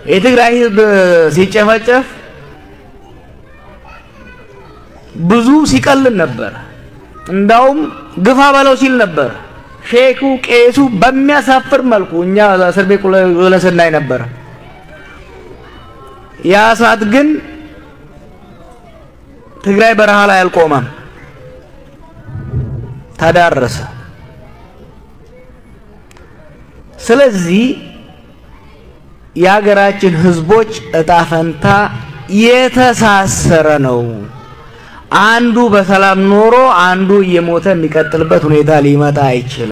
የትግራይ ህዝብ ሲጨፈጨፍ ብዙ ሲቀልን ነበር። እንዳውም ግፋ በለው ሲል ነበር። ሼኩ ቄሱ በሚያሳፍር መልኩ እኛ እስር ቤት ውለን ስናይ ነበር። ያ እሳት ግን ትግራይ በረሃ ላይ አልቆመም፣ ተዳረሰ። ስለዚህ የሀገራችን ህዝቦች እጣ ፈንታ የተሳሰረ ነው። አንዱ በሰላም ኖሮ አንዱ እየሞተ የሚቀጥልበት ሁኔታ ሊመጣ አይችልም።